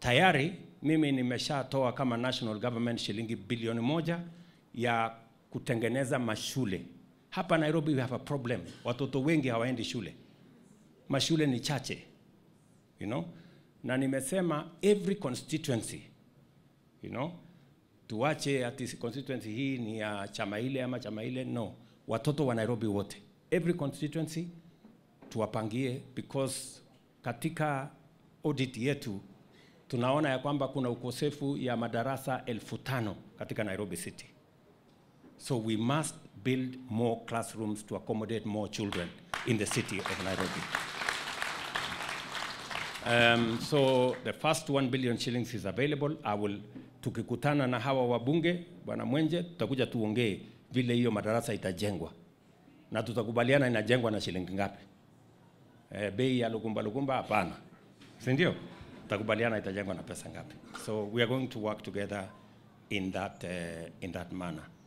tayari mimi nimeshatoa kama national government shilingi bilioni moja ya kutengeneza mashule hapa Nairobi. We have a problem, watoto wengi hawaendi shule, mashule ni chache you know? na nimesema every constituency you know, tuache ati constituency hii ni ya chama ile ama chama ile. No, watoto wa Nairobi wote, every constituency tuwapangie, because katika audit yetu tunaona ya kwamba kuna ukosefu ya madarasa elfu tano katika Nairobi City. So we must build more classrooms to accommodate more children in the city of Nairobi. Um, so the first 1 billion shillings is available. I will tukikutana na hawa wabunge bwana Mwenje, tutakuja tuongee vile hiyo madarasa itajengwa na tutakubaliana inajengwa na shilingi ngapi. Eh, bei ya lukumba lukumba hapana, si ndio? Tutakubaliana itajengwa na pesa ngapi. So we are going to work together in that, uh, in that manner.